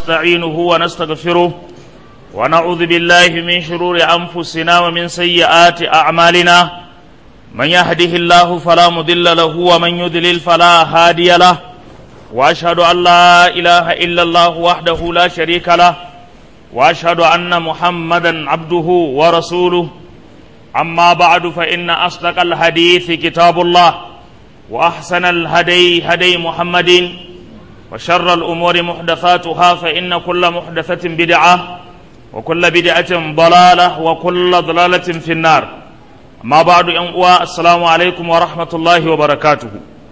ونستعينه ونستغفره ونعوذ بالله من شرور أنفسنا ومن سيئات أعمالنا من يهده الله فلا مضل له ومن يضلل فلا هادي له وأشهد أن لا إله إلا الله وحده لا شريك له وأشهد أن محمدا عبده ورسوله أما بعد فإن أصدق الحديث كتاب الله وأحسن الهدي هدي محمد وشر الأمور محدثاتها فإن كل محدثة بدعة وكل بدعة ضلالة وكل ضلالة في النار أما بعد أنقوى السلام عليكم ورحمة الله وبركاته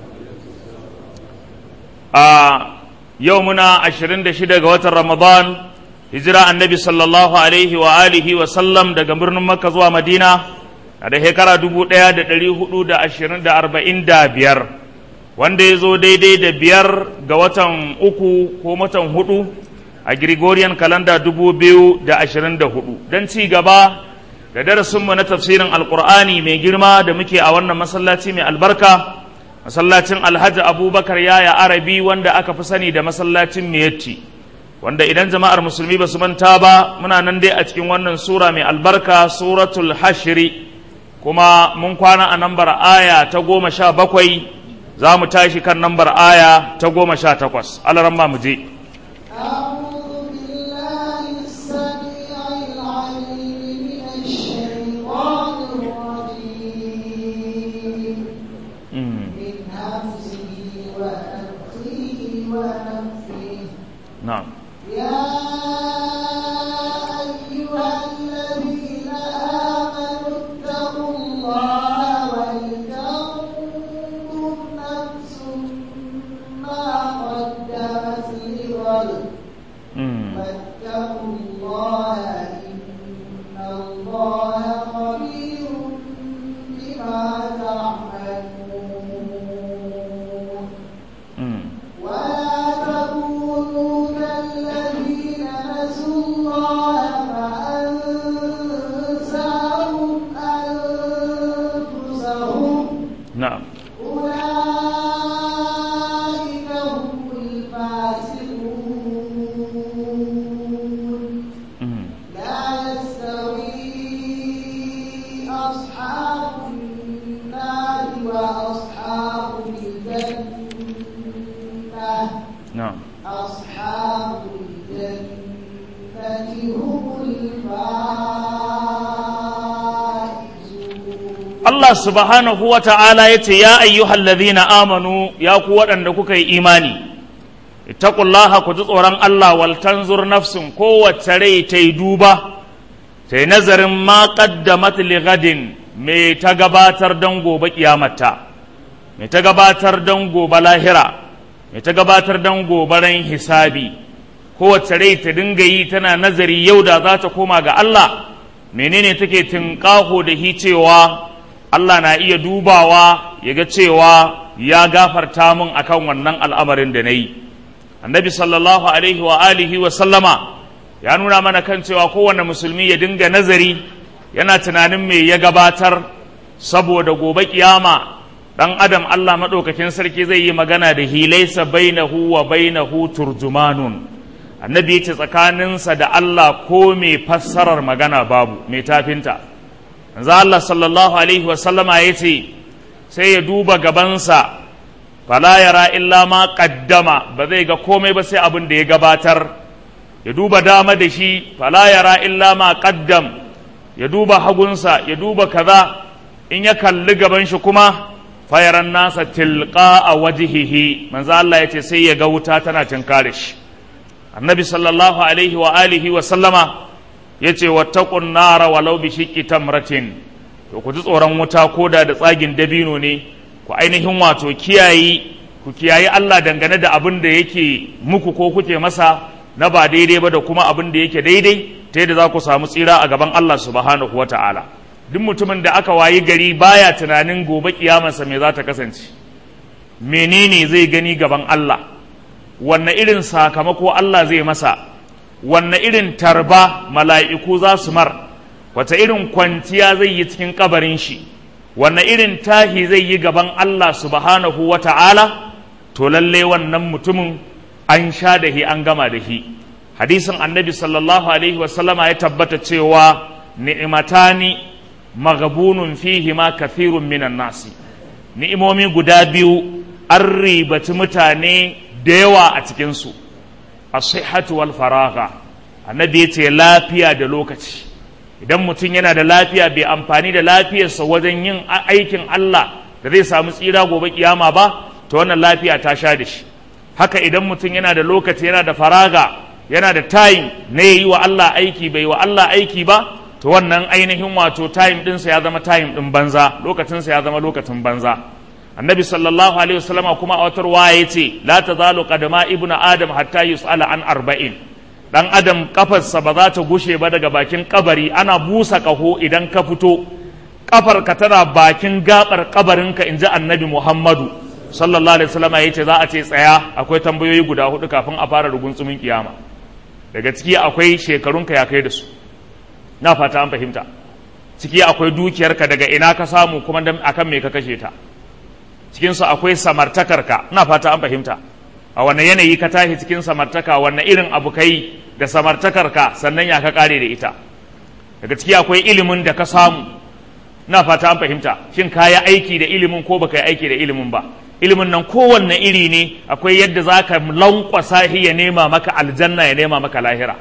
آه يومنا عشرين دشدة قوات رمضان هجرة النبي صلى الله عليه وآله وسلم دا قمرنا مكة زوا مدينة da shekara dubu ɗaya da ɗari hudu da ashirin da arba'in da biyar wanda ya zo daidai da biyar ga watan uku ko watan hudu a Gregorian kalanda dubu biyu da ashirin da hudu don ci gaba da darasinmu na tafsirin alkur'ani mai girma da muke a wannan masallaci mai albarka masallacin alhaji abubakar yaya arabi wanda aka fi sani da masallacin miyatti wanda idan jama'ar musulmi ba su manta ba muna nan dai a cikin wannan sura mai albarka suratul hashiri kuma mun kwana a nambar aya ta goma sha bakwai za mu tashi kan nambar aya ta goma sha takwas alaramma mu je نعم يا أيها الذين آمنوا اتقوا الله ولتنظر نفس ما قدمت لغد واتقوا الله إن الله خبير بما تعملون ولا تكونوا كالذين نسوا الله فأنساهم أنفسهم نعم أولئك هم الفاسقون لا يستوي أصحاب النار وأصحاب الجنة نعم أصحاب الجنة هم الفائزون Allah subhanahu wa ta'ala ya ce, Ya ayyuhal ladhina amanu ya ku waɗanda kuka yi imani, ittaqullaha ku ji tsoron Allah wal tanzur nafsin kowace rai ta yi duba, ta yi nazarin ma qaddamat li gadin me ta gabatar don gobe kiyamata, me ta gabatar don gobe lahira, me ta gabatar don gobe ran hisabi, kowace rai ta dinga yi tana nazari yau da za ta koma ga Allah, menene take tinƙaho da hi cewa Allah na iya dubawa ya ga cewa ya gafarta min akan wannan al'amarin da na yi. Annabi sallallahu Alaihi wa alihi wa sallama ya nuna mana kan cewa kowane musulmi ya dinga nazari yana tunanin me ya gabatar saboda gobe kiyama ɗan adam Allah maɗaukakin sarki zai yi magana da hilaisa bainahu wa bainahu turjumanun. Annabi ya ce tsakaninsa da Allah ko mai fassarar magana babu, mai tafinta. manzo Allah sallallahu alaihi wa sallama yace sai ya duba gabansa fala yara illa ma qaddama ba zai ga komai ba sai abin da ya gabatar ya duba dama da shi fala yara illa ma qaddam ya duba hagunsa ya duba kaza in ya kalli gaban shi kuma fayaran nasa tilqa a wajihihi manzo Allah yace sai ya ga wuta tana tinkare shi annabi sallallahu alaihi wa alihi wa sallama ya ce wattaƙun nara walau bi shiƙi tamratin to ku ji tsoron wuta ko da da tsagin dabino ne ku ainihin wato kiyayi ku kiyayi Allah dangane da abin da yake muku ko kuke masa na ba daidai ba da kuma abin da yake daidai ta yadda za ku samu tsira a gaban Allah subhanahu wa ta'ala duk mutumin da aka wayi gari baya tunanin gobe kiyamarsa me za ta kasance menene zai gani gaban Allah wanne irin sakamako Allah zai masa wanne irin tarba mala'iku za su mar wata irin kwanciya zai yi cikin kabarin shi wanne irin tahi zai yi gaban Allah subhanahu wa ta'ala to lalle wannan mutumin an sha da hi an gama da hi hadisin annabi sallallahu alaihi wasallama ya tabbata cewa ni'imatani magabunun fihi ma kathirun minan nasi ni'imomi guda biyu an ribaci mutane da yawa a cikinsu as-sihhatu wal faragha annabi ya ce lafiya da lokaci idan mutum yana da lafiya bai amfani da lafiyarsa wajen yin aikin Allah da zai samu tsira gobe kiyama ba to wannan lafiya ta sha da shi haka idan mutum yana da lokaci yana da faraga yana da time na yi wa Allah aiki bai wa Allah aiki ba to wannan ainihin wato time ɗinsa ya zama time ɗin banza lokacinsa ya zama lokacin banza annabi sallallahu alaihi wasallama kuma a watar waye ce la tazalu qadama ibnu adam hatta yus'ala an arba'in dan adam kafarsa ba za ta gushe ba daga bakin kabari ana busa kaho idan ka fito kafarka tana bakin gabar kabarinka in ji annabi muhammadu sallallahu alaihi wasallam ya ce za a ce tsaya akwai tambayoyi guda hudu kafin a fara rugunsumin kiyama daga ciki akwai shekarunka ya kai da su na fata an fahimta ciki akwai dukiyarka daga ina ka samu kuma akan me ka kashe ta cikinsu akwai samartakarka na fata an fahimta a wanne yanayi ka tashi cikin samartaka wanne irin abu kai da samartakarka sannan ya ka kare da ita daga ciki akwai ilimin da ka samu na fata an fahimta shin ka yi aiki da ilimin ko baka yi aiki da ilimin ba ilimin nan kowanne iri ne akwai yadda za ka lankwasa shi ya nema maka aljanna ya nema maka lahira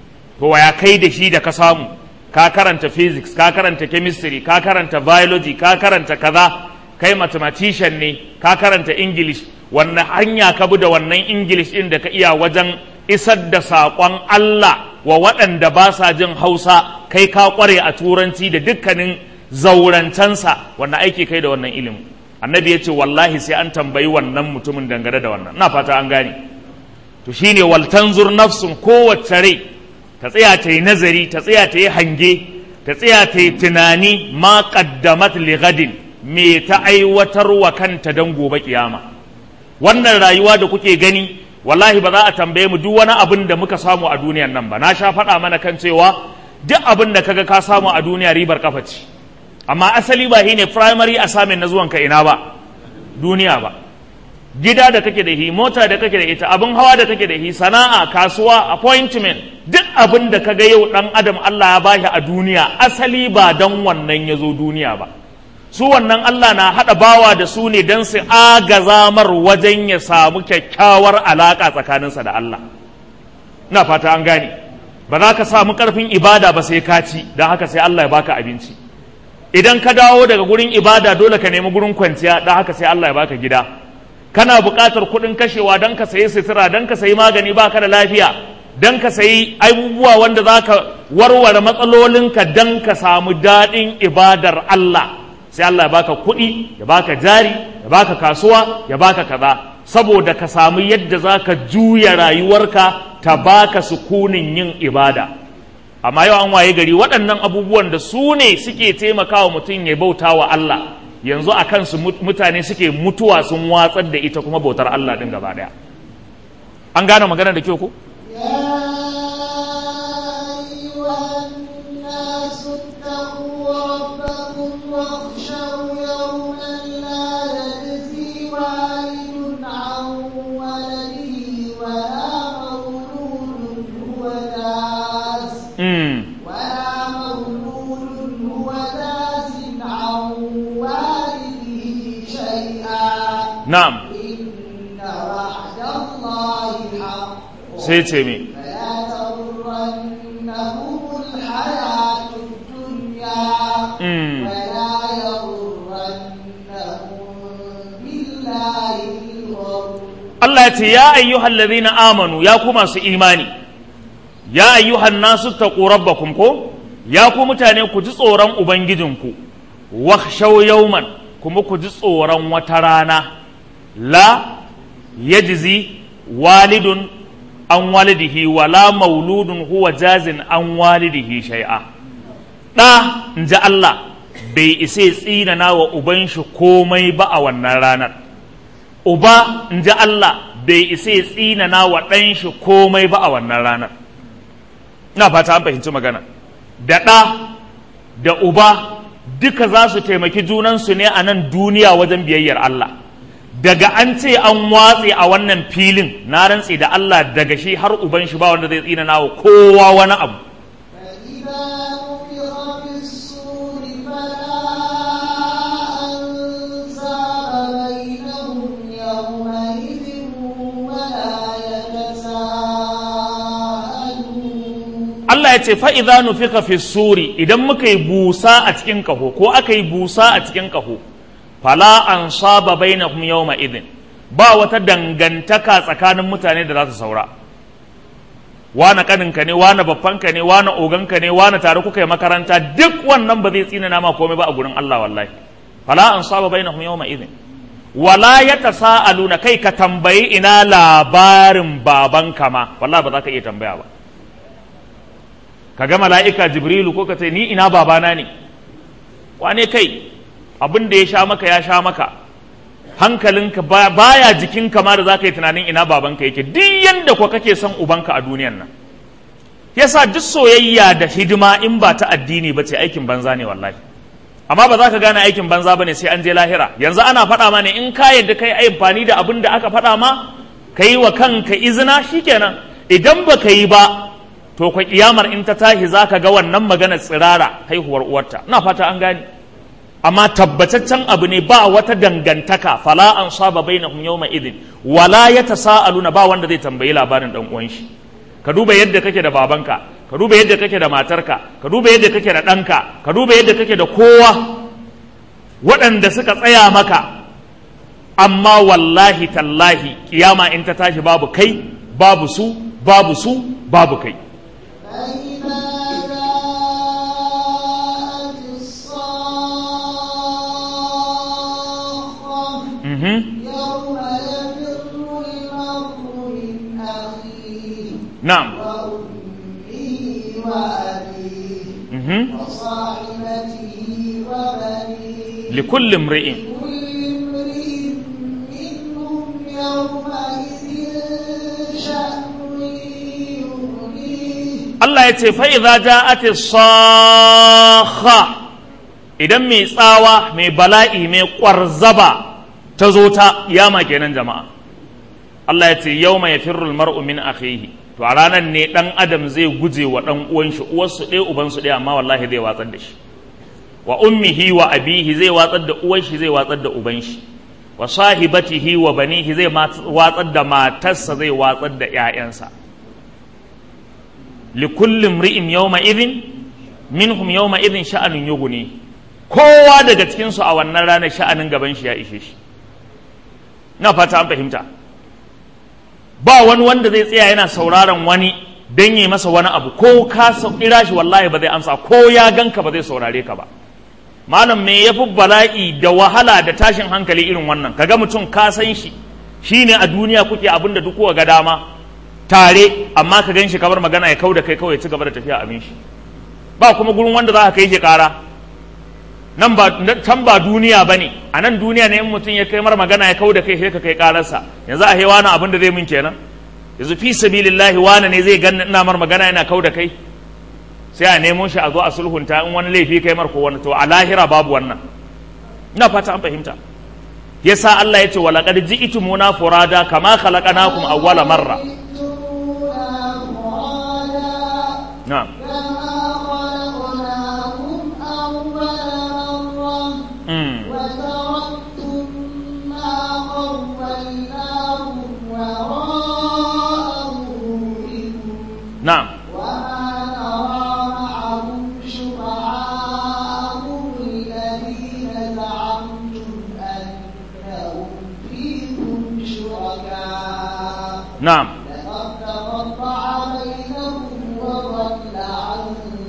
to ya kai da shi da ka samu ka karanta physics ka karanta chemistry ka karanta biology ka karanta kaza kai mathematician ne ka karanta english wannan hanya ka bi da wannan english din da ka iya wajen isar da saƙon Allah wa waɗanda ba sa jin hausa kai ka ƙware a turanci da dukkanin zaurancensa wannan aiki kai da wannan ilimin annabi ya ce wallahi sai an tambayi wannan mutumin dangane da wannan na fata an gane to shine wal tanzur nafsun kowace rai ta tsaya ta yi nazari ta tsaya ta yi hange ta tsaya ta yi tunani ma qaddamat li gadin me ta aiwatar wa kanta don gobe kiyama wannan rayuwa da kuke gani wallahi ba za a tambaye mu duk wani abin da muka samu a duniyan nan ba na sha faɗa mana kan cewa duk abin da kaga ka samu a duniya ribar kafa ce amma asali ba shine primary assignment na zuwanka ina ba duniya ba gida da kake da shi mota da kake da ita abin hawa da kake da shi sana'a kasuwa appointment duk abin da kaga yau dan adam Allah ya bashi a duniya asali ba dan wannan ya zo duniya ba su wannan Allah na haɗa bawa da su ne don su agazamar wajen ya samu kyakkyawar alaƙa tsakaninsa da Allah na fata an gane ba za ka samu ƙarfin ibada ba sai ka ci don haka sai Allah ya baka abinci idan ka dawo daga gurin ibada dole ka nemi gurin kwanciya don haka sai Allah ya baka gida kana buƙatar kuɗin kashewa don ka sayi sutura don ka sayi magani baka da lafiya don ka sayi abubuwa wanda za ka warware matsalolinka don ka samu daɗin ibadar Allah sai Allah ya baka kuɗi ya baka jari ya baka kasuwa ya baka kaza saboda ka samu yadda za ka juya rayuwarka ta baka sukunin yin ibada amma yau an waye gari waɗannan abubuwan da su ne suke taimakawa mutum ya bauta wa Allah yanzu a kansu mutane suke mutuwa sun watsar da ita kuma bautar Allah ɗin gaba ɗaya an gane magana da kyau ko? na'am sai ce mi Allah ya ce ya ayyuhal ladhina amanu ya ku masu imani ya ayyuhan nasu taqu rabbakum ko ya ku mutane ku ji tsoron ubangijinku wakhshaw yawman kuma ku ji tsoron wata rana la yajzi walidun an walidihi wala mauludun huwa jazin an walidihi shay'a ɗa in ji Allah bai isa tsinana wa uban shi komai ba a wannan ranar uba in ji Allah bai isa tsinana wa ɗan shi komai ba a wannan ranar ina fata an fahimci magana da ɗa da uba duka za su taimaki junansu ne a nan duniya wajen biyayyar Allah daga an ce an watse a wannan filin na rantse da Allah daga shi har uban shi ba wanda zai tsina nawa kowa wani abu Allah ya ce fa'iza nufika fi suri idan muka yi busa a cikin kaho ko aka yi busa a cikin kaho fala an saba bainahum yawma idin ba wata dangantaka tsakanin mutane da za su saura wane kaninka ne wane babbanka ne wane oganka ne wane tare kuka yi makaranta duk wannan ba zai tsina nama komai ba a gurin Allah wallahi fala an saba bainahum yawma idin wala yatasaaluna kai ka tambayi ina labarin babanka ma wallahi ba za ka iya tambaya ba ka ga mala'ika jibrilu ko ka ce ni ina babana ne wane kai abin da ya sha maka ya sha maka hankalinka baya jikinka ma da za ka yi tunanin ina babanka yake duk yanda kuwa kake son ubanka a duniyan nan yasa duk soyayya da hidima in ba ta addini ba ce aikin banza ne wallahi amma ba za ka gane aikin banza ba ne sai an je lahira yanzu ana faɗa ma ne in ka yadda kai amfani da abin da aka faɗa ma ka yi wa kanka izina shikenan idan ba ka yi ba to kwa kiyamar in ta tashi za ka ga wannan magana tsirara haihuwar uwarta na fata an gane amma tabbataccen abu ne ba wata dangantaka fala an saba bainahum yawma idin wala yatasaaluna ba wanda zai tambayi labarin dan uwan shi ka duba yadda kake da babanka ka duba yadda kake da matarka ka duba yadda kake da ɗanka ka duba yadda kake da kowa waɗanda suka tsaya maka amma wallahi tallahi kiyama in ta tashi babu kai babu su babu su babu kai يوم يفر المرء من أخيه نعم وأمه وأبيه وصاحبته وبنيه لكل امرئ كل امرئ منهم يومئذ شأن يغنيه Allah ya ce fa'iza ja'ati sakha idan mai tsawa mai bala'i mai ƙwarzaba ta zo ta yama kenan jama'a Allah ya ce yau mai firrul mar'u min akhihi to a ranar ne ɗan adam zai guje wa ɗan uwan shi uwarsu ɗaya ubansu ɗaya amma wallahi zai watsar da shi wa ummihi wa abihi zai watsar da uwan shi zai watsar da uban shi wa sahibatihi wa banihi zai watsar da matarsa zai watsar da ‘ya'yansa likullin ri'in yawma idin minhum yawma idin sha'anin yuguni kowa daga cikinsu a wannan ranar sha'anin gaban shi ya ishe shi na fata an fahimta ba wani wanda zai tsaya yana sauraron wani don yi masa wani abu ko ka kira shi wallahi ba zai amsa ko ya ganka ba zai saurare ka ba malam me yafi bala'i da wahala da tashin hankali irin wannan kaga mutum ka san shi shine a duniya kuke abin da duk ga dama tare amma ka gan shi kamar magana ya kau da kai kawai ci gaba da tafiya abin shi ba kuma gurin wanda za ka kai shi kara nan ba can ba duniya ba ne a nan duniya ne in mutum ya kai mar magana ya kau da kai sai ka kai kararsa yanzu a hewa na abin da zai min kenan yanzu fi sabilillahi wani ne zai ganni ina mar magana yana kau da kai sai a nemo shi a zo a sulhunta in wani laifi kai mar ko wani to a lahira babu wannan ina fata an fahimta yasa Allah ya ce wa laqad ji'tumuna furada kama khalaqnakum awwala marra na'am mm. na'am na'am لقد تقطع بينهم وضل عنكم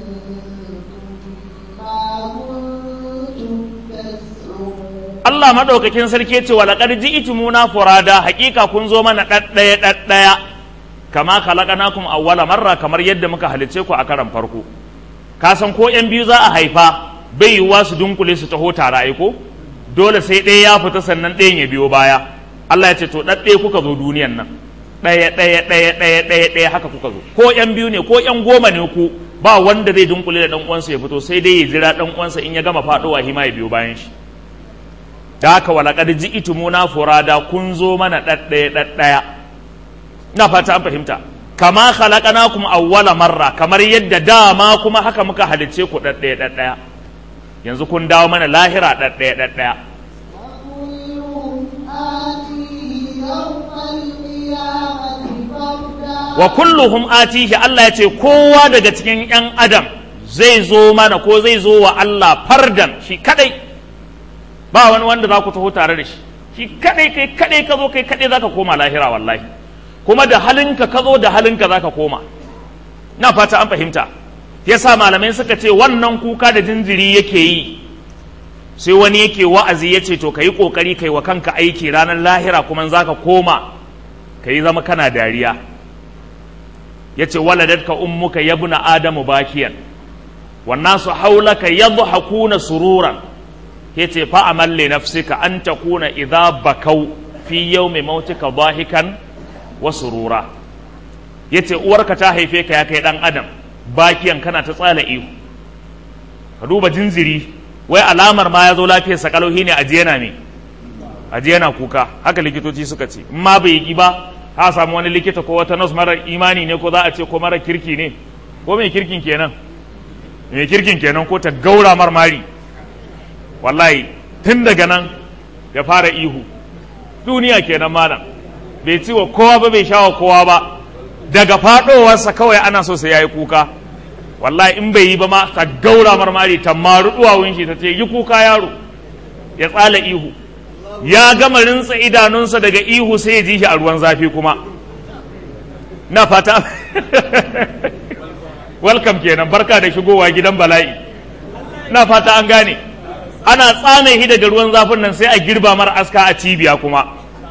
ما كنتم تزعمون Allah maɗaukakin sarki ce wa laqad ji'tumuna furada haƙiƙa kun zo mana ɗaɗɗaya ɗaɗɗaya kama khalaqnakum awwala marra kamar yadda muka halice ku a karan farko ka san ko yan biyu za a haifa bai yiwuwa su dunkule su taho tare ai ko dole sai ɗaya ya fita sannan ɗayan ya biyo baya Allah ya ce to ɗaɗɗaya kuka zo duniyan nan ɗaya ɗaya ɗaya ɗaya ɗaya ɗaya haka kuka zo ko yan biyu ne ko yan goma ne ku ba wanda zai dunkule da ɗan uwansa ya fito sai dai ya jira ɗan uwansa in ya gama faɗowa hima ya biyo bayan shi da haka walaƙar ji itumuna furada kun zo mana ɗaɗɗaya ɗaɗɗaya na fata an fahimta kama khalaqnakum awwala marra kamar yadda dama kuma haka muka halicce ku ɗaɗɗaya ɗaɗɗaya yanzu kun dawo mana lahira ɗaɗɗaya ɗaɗɗaya وكلهم آتيه يوم القيامة فردا wa kulluhum atihi Allah ya ce kowa daga cikin ‘yan adam zai zo mana ko zai zo wa Allah fardan shi kadai ba wani wanda za ku taho tare da shi shi kadai kai kadai ka zo kai kadai za ka koma lahira wallahi kuma da halinka ka zo da halinka za ka koma na fata an fahimta yasa malamai suka ce wannan kuka da jinjiri yake yi sai wani yake wa'azi ya ce to ka yi ƙoƙari kai wa kanka aiki ranar lahira kuma za ka koma ka yi zama kana dariya ya ce waladatka ummuka yabna adamu bakiyan wannan su haulaka yadhakuna sururan ya ce fa amal li nafsika an takuna idza bakau fi yawmi mautika dahikan wa surura ya ce uwarka ta haife ka ya kai dan adam bakiyan kana ta tsala ihu ka duba jinziri wai alamar ma ya zo lafiyar sakalauhi ne ajiye na ne ajiye na kuka haka likitoci suka ce in ma bai yi ba ha samu wani likita ko wata nurse mara imani ne ko za a ce ko mara kirki ne ko mai kirkin kenan mai kirkin kenan ko ta gaura marmari wallahi tun daga nan ya fara ihu duniya kenan malam bai ci wa kowa ba bai sha wa kowa ba daga faɗowarsa kawai ana so sai ya yi kuka wallahi in bai yi ba ma ta gaura marmari ta maru duwawun shi ta ce yi kuka yaro ya tsala ihu ya gama rinsa idanunsa daga ihu sai ya ji shi a ruwan zafi kuma na fata welcome kenan barka da shigowa gidan bala'i na fata an gane ana tsame shi daga ruwan zafin nan sai a girba mara aska a cibiya kuma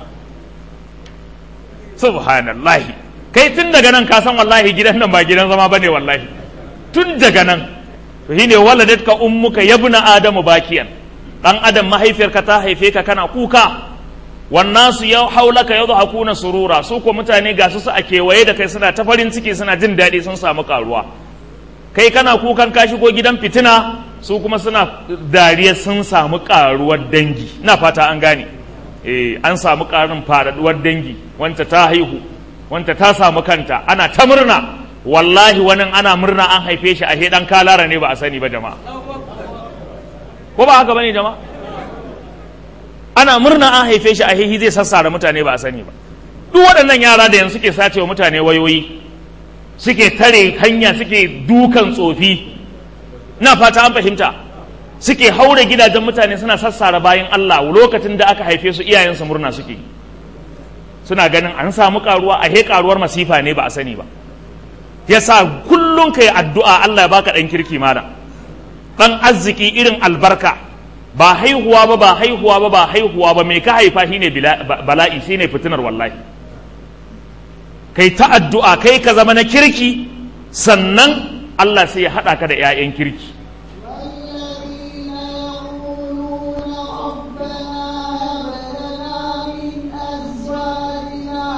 subhanallahi kai tun daga nan ka san wallahi gidan nan ba gidan zama bane wallahi tun daga nan to shine waladatka ummuka yabna adamu bakiyan dan adam mahaifiyarka ta haife ka kana kuka wannan su ya haulaka yau hakuna surura su ko mutane ga su a kewaye da kai suna ta farin ciki suna jin daɗi sun samu karuwa kai kana kukan ka shigo gidan fitina su kuma suna dariya sun samu karuwar dangi na fata an gane eh an samu karin faɗaɗuwar dangi wanta ta haihu wanta ta samu kanta ana ta murna wallahi wani ana murna an haife shi a dan kalara ne ba a sani ba jama'a ko ba haka bane jama'a ana murna an haife shi a hihi zai sassara mutane ba a sani ba duk waɗannan yara da yanzu suke sace wa mutane wayoyi suke tare hanya suke dukan tsofi na fata an fahimta suke haure gidajen mutane suna sassara bayan Allah lokacin da aka haife su iyayensu murna suke suna ganin an samu karuwa a he karuwar masifa ne ba a sani ba yasa kullum kai addu'a Allah ya baka dan kirki malam dan arziki irin albarka ba haihuwa ba ba haihuwa ba ba haihuwa ba mai ka haifa shine bala'i shine fitinar wallahi kai ta addu'a kai ka zama na kirki sannan Allah sai ya haɗa ka da 'ya'yan kirki والذين يقولون ربنا هب لنا من أزواجنا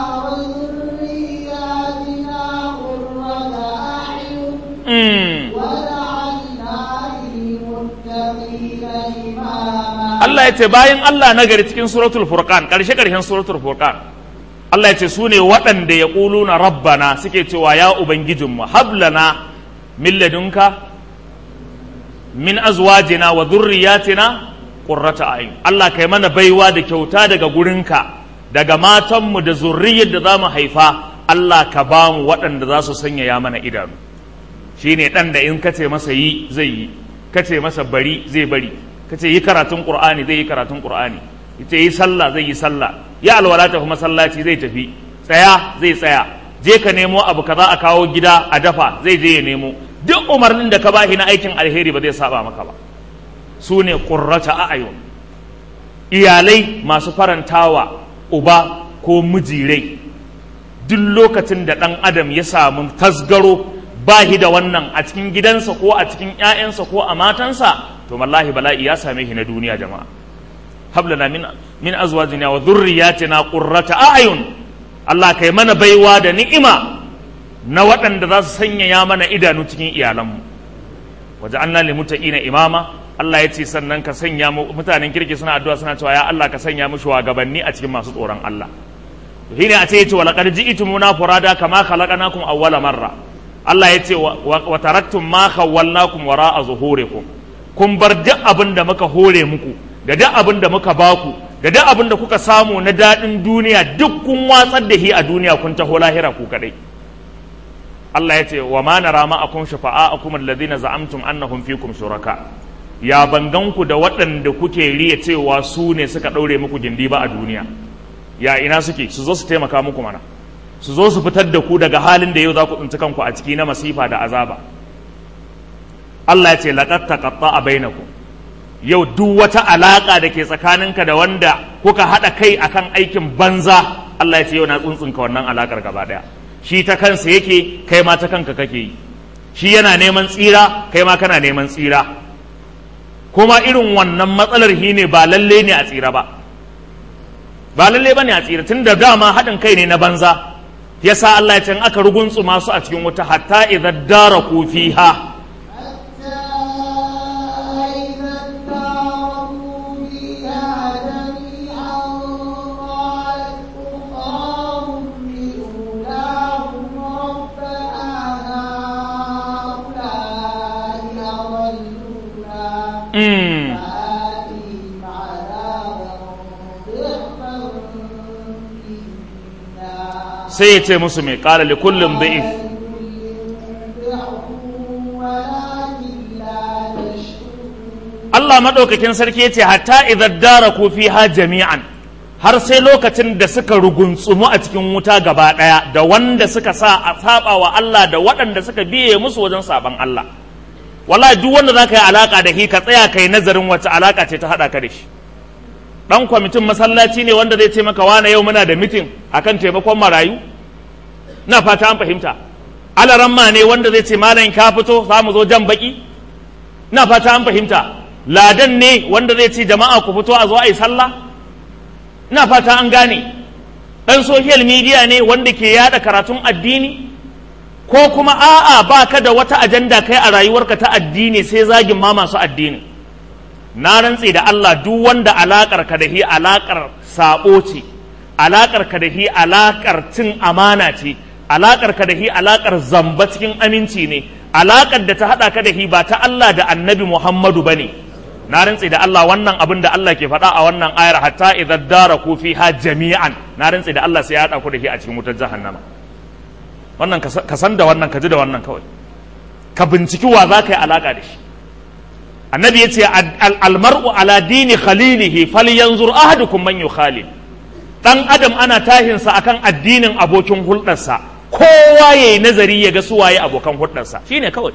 وذرياتنا قرة أعين Mm. وجعلنا للمتقين إماما Allah ya ce bayan Allah na gari cikin suratul furqan ƙarshe ƙarshen suratul furqan Allah ya ce su ne waɗanda ya na rabbana suke cewa ya ubangijinmu hablana min ladunka min azwajina wa dhurriyyatina qurrata a'yun Allah kai mana baiwa da kyauta daga gurinka daga matanmu da zurriyar da zamu haifa Allah ka ba mu waɗanda za su sanyaya mana idanu shine ɗan da in kace masa yi zai yi kace masa bari zai bari kace yi karatun qur'ani zai yi karatun qur'ani yace yi sallah zai yi sallah ya alwala tafi masallaci zai tafi tsaya zai tsaya je ka nemo abu kaza a kawo gida a dafa zai je ya nemo duk umarnin da ka bashi na aikin alheri ba zai saba maka ba su ne qurrata a'yun iyalai masu farantawa uba ko mijirai duk lokacin da ɗan adam ya samu tasgaro ba shi da wannan a cikin gidansa ko a cikin ‘ya'yansa ko a matansa to wallahi bala'i ya same shi na duniya jama'a hablana min min azwajina wa dhurriyyatina qurrata a'yun Allah kai mana baiwa da ni'ima na waɗanda za su sanyaya mana idanu cikin iyalanmu waja'alna lil muttaqina imama Allah ya ce sannan ka sanya mu mutanen kirki suna addu'a suna cewa ya Allah ka sanya mu shugabanni a cikin masu tsoron Allah shine a ce yace wa laqad ji'tumuna furada kama khalaqnakum awwala marra Allah ya ce wa taraktum ma khawwalnakum wara'a zuhurikum kun bar duk abin da muka hore muku da duk abin da muka baku da duk abin da kuka samu na daɗin duniya duk kun watsar da shi a duniya kun taho lahira ku kadai Allah ya ce wa ma nara ma'akum shafa'akum alladhina za'amtum annahum fikum shuraka ya banganku da waɗanda kuke riya cewa su ne suka ɗaure muku gindi ba a duniya ya ina suke su zo su taimaka muku mana su zo su fitar da ku daga halin da yau za ku tsinci kanku a ciki na masifa da azaba Allah ya ce laqad taqatta'a bainakum yau duk wata alaka da ke tsakaninka da wanda kuka haɗa kai akan aikin banza Allah ya ce yau na tsuntsunka wannan alakar gaba ɗaya shi ta kansa yake kai ma ta kanka kake yi shi yana neman tsira kai ma kana neman tsira kuma irin wannan matsalar shi ne ba lalle ne a tsira ba ba lalle ba ne a tsira tun da dama haɗin kai ne na banza yasa Allah ya ce in aka rugunsu masu a cikin wuta hatta idan dara ku fiha Mm. sai ya ce musu mai ƙara li kullum da'if Allah maɗaukakin sarki ya ce hatta idan dara ku fi ha jami'an har sai lokacin da suka rugunsumu a cikin wuta gaba ɗaya da wanda suka sa a saba wa Allah da waɗanda suka biye musu wajen saban Allah wallahi duk wanda za ka yi alaka da shi ka tsaya kai nazarin wata alaka ce ta haɗa ka da shi ɗan kwamitin masallaci ne wanda zai ce maka wane yau muna da mitin akan taimakon marayu na fata an fahimta alaramma ne wanda zai ce malam ka fito za mu zo jan baki na fata an fahimta ladan ne wanda zai ce jama'a ku fito a zo a yi sallah na fata an gane ɗan social media ne wanda ke yada karatun addini ko kuma a'a ba ka da wata ajanda kai a rayuwarka ta addini sai zagin ma masu addini na rantse da Allah duk wanda alakar ka da hi alakar sabo ce alakar ka da hi alakar cin amana ce alakar ka da hi alakar zamba cikin aminci ne alakar da ta hada ka da hi ba ta Allah da Annabi Muhammadu bane na rantse da Allah wannan abin da Allah ke faɗa a wannan ayar hatta idza daraku fiha jami'an na rantse da Allah sai ya hada ku da hi a cikin wutar jahannama wannan ka san da wannan ka ji da wannan kawai ka binciki wa za ka yi alaka da shi annabi ya ce almar'u ala dini khalilihi falyanzur ahadukum man yukhalil dan adam ana tahinsa akan addinin abokin hulɗarsa kowa yayi nazari ya ga suwaye abokan hulɗarsa shine kawai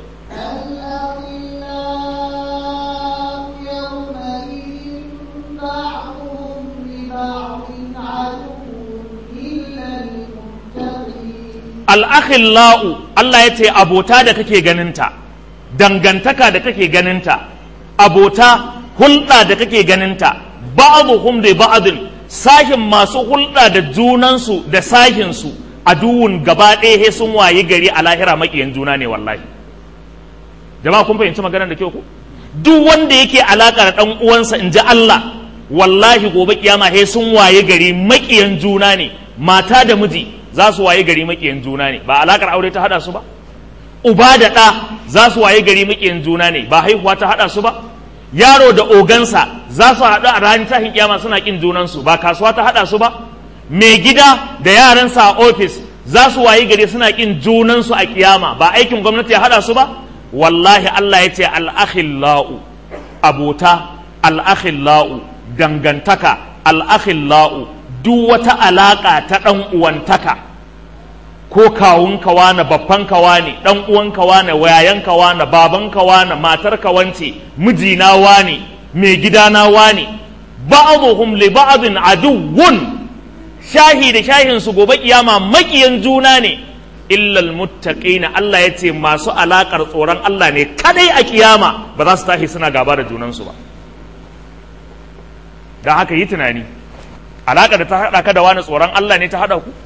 al'akhillau Allah ya ce abota da kake ganinta dangantaka da kake ganinta abota hulɗa da kake ganinta ba'dhum li ba'din sahin masu hulɗa da junansu da sahinsu a duwun gaba ɗaya sun waye gari a lahira maƙiyan juna ne wallahi jama'a kun fahimci maganar da kyau ku duk wanda yake alaka da ɗan uwansa in ji Allah wallahi gobe kiyama he sun waye gari maƙiyan juna ne mata da miji za su waye gari maƙiyan juna ne ba alakar aure ta haɗa su ba uba da ɗa za su waye gari maƙiyan juna ne ba haihuwa ta haɗa su ba yaro da ogansa za su haɗu a ranar tahin kiyama suna ƙin junansu ba kasuwa ta haɗa su ba mai gida da yaransa a ofis za su waye gari suna ƙin junansu a kiyama ba aikin gwamnati ya haɗa su ba wallahi Allah ya ce al'akhillau abota al'akhillau dangantaka al'akhillau duk wata alaƙa ta ɗan uwantaka ko kawunka wane babbanka wane dan uwanka wane wayayanka wane babanka wane matarka wance mijina wane mai gidana wane ba'dhum li ba'din aduwwun shahi da shahin su gobe kiyama makiyan juna ne illa almuttaqina Allah ya ce masu alakar tsoron Allah ne kadai a kiyama ba za su tashi suna gaba da junansu ba dan haka yi tunani alakar da ta hada ka da wani tsoron Allah ne ta hada ku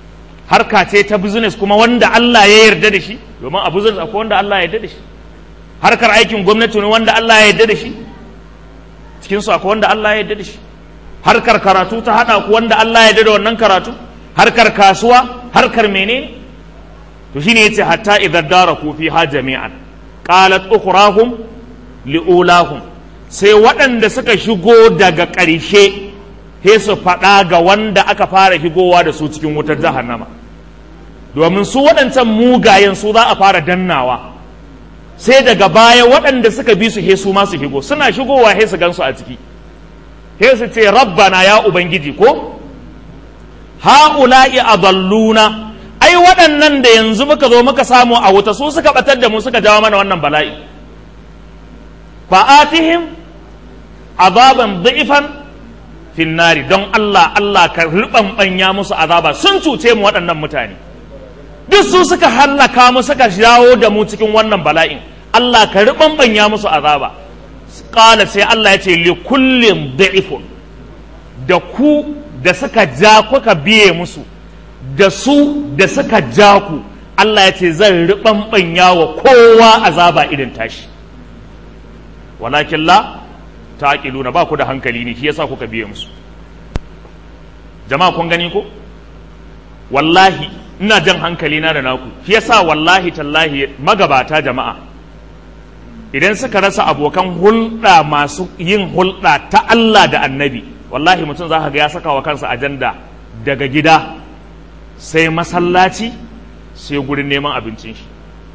harka ce ta business kuma wanda Allah ya yarda da shi domin a business akwai wanda Allah ya yarda da shi harkar aikin gwamnati ne wanda Allah ya yarda da shi cikin su akwai wanda Allah ya yarda da shi harkar karatu ta hada ku wanda Allah ya yarda da wannan karatu harkar kasuwa harkar menene to shine yace hatta idza daraku fiha jami'an qalat ukhrahum liulahum sai waɗanda suka shigo daga ƙarshe he su faɗa ga wanda aka fara shigowa da su cikin wutar jahannama domin su waɗancan mugayen su za a fara dannawa sai daga baya waɗanda suka bi su he su ma su shigo suna shigowa he su gansu a ciki he su ce rabbana ya ubangiji ko ha'ula'i adalluna ai waɗannan da yanzu muka zo muka samu a wuta su suka batar da mu suka jawo mana wannan bala'i fa'atihim azaban da'ifan finnari don Allah Allah ka riɓanɓanya musu azaba sun cuce mu waɗannan mutane duk su suka hallaka mu suka jawo da mu cikin wannan bala'in Allah ka riɓanɓanya musu azaba ƙala sai Allah ya ce li kullum da'ifun da ku da suka ja kuka biye musu da su da suka ja ku Allah ya ce zan riɓanɓanya wa kowa azaba irin tashi walakin la taqiluna ba ku da hankali ne shi yasa kuka biye musu jama'a kun gani ko wallahi ina jan hankali na da naku shi yasa wallahi tallahi magabata jama'a idan suka rasa abokan hulɗa masu yin hulɗa ta Allah da annabi wallahi mutum za ka ga ya saka wa kansa ajanda daga gida sai masallaci sai gurin neman abincin shi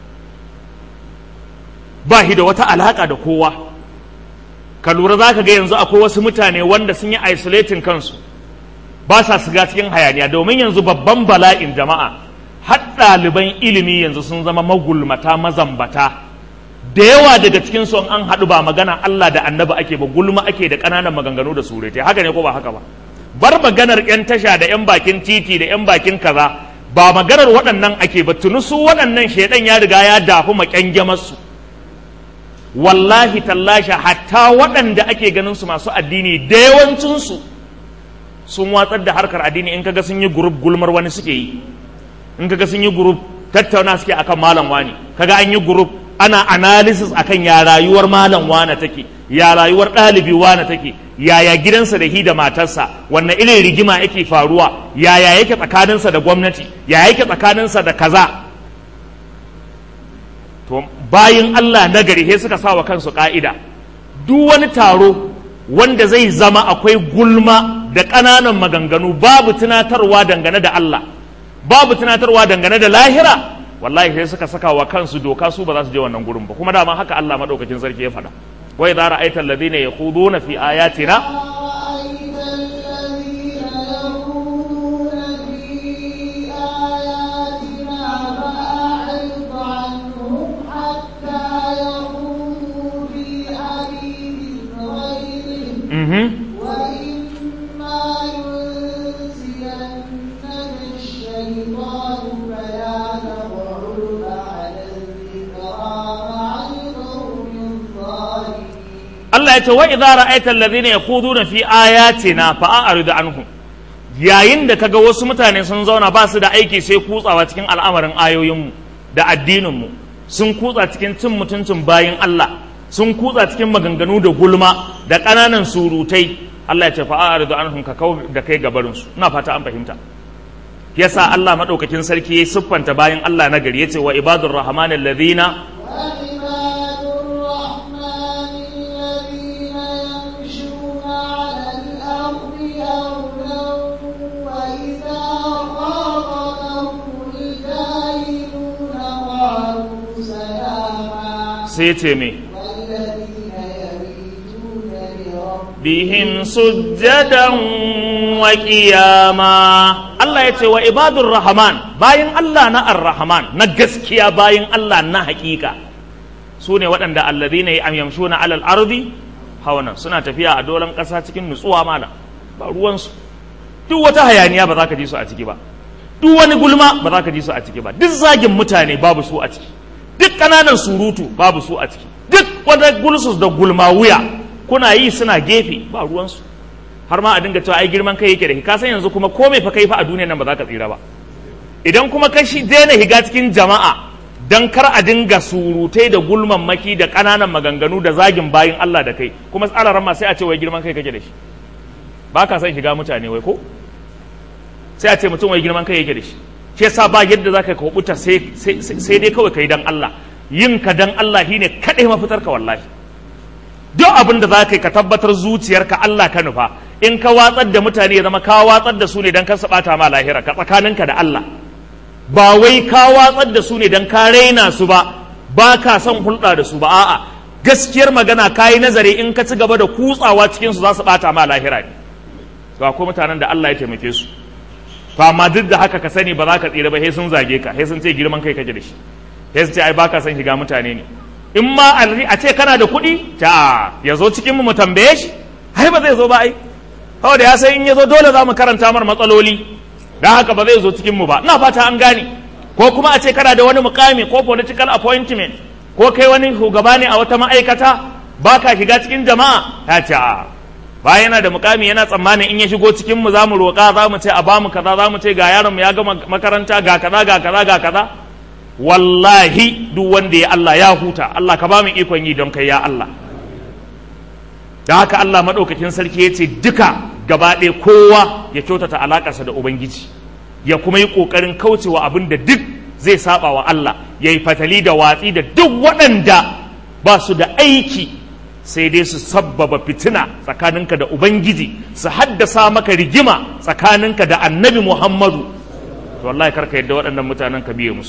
ba shi da wata alaka da kowa ka lura za ka ga yanzu akwai wasu mutane wanda sun yi isolating kansu ba sa shiga cikin hayaniya domin yanzu babban bala'in jama'a har ɗaliban ilimi yanzu sun zama magulmata mazambata da yawa daga cikin su an haɗu ba magana Allah da annabi ake ba gulma ake da ƙananan maganganu da surutai haka ne ko ba haka ba bar maganar 'yan tasha da 'yan bakin titi da 'yan bakin kaza ba maganar waɗannan ake ba tuni su waɗannan shaidan ya riga ya dafi maƙyangyamarsu wallahi tallasha hatta waɗanda ake ganin su masu addini da yawancinsu sun watsar da harkar addini in kaga sun yi gurup gulmar wani suke yi in kaga sun yi gurup tattauna suke akan malam wani kaga an yi gurup ana analysis akan ya rayuwar malam wane take ya rayuwar ɗalibi wane take yaya gidansa da hi da matarsa wanne irin rigima yake faruwa yaya yake tsakaninsa da gwamnati yaya yake tsakaninsa da kaza to bayin Allah na gari sai suka sawa kansu ka'ida duk wani taro wanda zai zama akwai gulma da ƙananan maganganu babu tunatarwa dangane da Allah babu tunatarwa dangane da lahira wallahi sai suka saka wa kansu doka su ba za su je wannan gurin ba kuma dama haka Allah madaukakin sarki ya faɗa wa idza ra'aita alladhina yakhuduna fi ayatina mhm وإما ينسينك الشيطان فلا تقعد بعد الذكرى مع القوم الظالمين Allah ya ce wa idza ra'aita alladhina yakhuduna fi ayatina fa'arid anhum yayin da kaga wasu mutane sun zauna ba su da aiki sai kutsawa cikin al'amarin ayoyinmu da addininmu sun kutsa cikin cin mutuncin bayin Allah sun kutsa cikin maganganu da gulma da ƙananan surutai Allah ya ce fa'arid anhum ka kau da kai gabarin su ina fata an fahimta yasa Allah madaukakin sarki ya siffanta bayin Allah na gari yace wa ibadur rahmanil ladina وعباد الرحمن الذين يمشون على الأرض هونا وإذا خاطبهم الجاهلون قالوا سلاما sai ce me والذين يبيتون لربهم bihim sujjadan wa qiyama Allah ya ce wa ibadur rahman bayin Allah na ar-rahman na gaskiya bayin Allah na hakika su ne waɗanda alladhina yamshuna alal ardi hawana suna tafiya a dolan ƙasa cikin nutsuwa mala ba ruwansu duk wata hayaniya ba za ka ji su a ciki ba duk wani gulma ba za ka ji su a ciki ba duk zagin mutane babu su a ciki duk ƙananan surutu babu su a ciki duk wata gulsus da gulma wuya kuna yi suna gefe ba ruwansu har ma a dinga cewa ai girman kai yake da ka san yanzu kuma komai fa kai fa a duniyar nan ba za ka tsira ba idan kuma ka shi daina higa cikin jama'a dan kar a dinga surutai da gulman maki da ƙananan maganganu da zagin bayin Allah da kai kuma tsararan ma sai a ce wai girman kai kake da shi ba ka san shiga mutane wai ko sai a ce mutum wai girman kai yake da shi shi yasa ba yadda za ka kubuta sai sai dai kawai kai dan Allah yin ka dan Allah shine kadai mafitar ka wallahi duk abin da za ka yi ka tabbatar zuciyarka Allah ka nufa in ka watsar da mutane ya zama ka watsar da su ne dan kar su bata ma lahira ka tsakaninka da Allah ba wai ka watsar da su ne dan ka raina su ba ba ka son hulɗa da su ba a'a gaskiyar magana ka yi nazari in ka ci gaba da kutsawa cikin su za su bata ma lahira ne ga ko mutanen da Allah ya taimake su to amma duk da haka ka sani ba za ka tsira ba sai sun zage ka sai sun ce girman kai kake da shi sai sun ce ai baka son shiga mutane ne in ma a ce kana da kuɗi ta ya zo cikin mu mu tambaye shi ai ba zai zo ba ai kawai da ya san in ya zo dole za mu karanta mar matsaloli don haka ba zai zo cikin mu ba ina fata an gane ko kuma a ce kana da wani mukami ko political appointment ko kai wani shugaba ne a wata ma'aikata ba ka shiga cikin jama'a ya ce a ba yana da mukami yana tsammanin in ya shigo cikin mu za mu roƙa za mu ce a bamu kaza za mu ce ga yaron mu ya gama makaranta ga kaza ga kaza ga kaza wallahi duk wanda ya Allah ya huta Allah ka ba mu ikon yi don kai ya Allah da haka Allah maɗaukakin sarki ya ce duka gaba ɗaya kowa ya kyautata alaƙarsa da Ubangiji ya kuma yi ƙoƙarin kaucewa abin da duk zai saba wa Allah ya yi fatali da watsi da duk waɗanda ba su da aiki sai dai su sabbaba fitina tsakaninka da Ubangiji su haddasa maka rigima tsakaninka da annabi Muhammadu to wallahi karka yadda waɗannan mutanen ka biye musu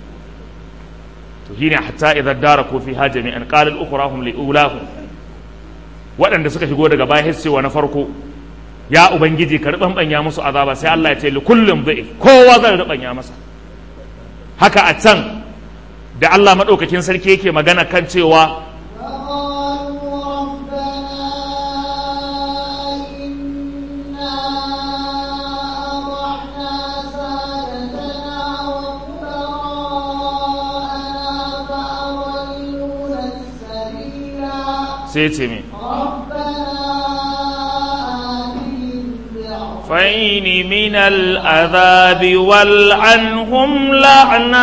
to shine hatta idan dara ko fi hajami'an qala al-ukhrahum li ulahum waɗanda suka shigo daga baya cewa na farko ya ubangiji ka riɓanɓanya musu azaba sai Allah ya ce li kullum zai kowa zan riɓanya masa haka a can da Allah maɗaukakin sarki yake magana kan cewa sai ce me فين من العذاب والعنهم لعنا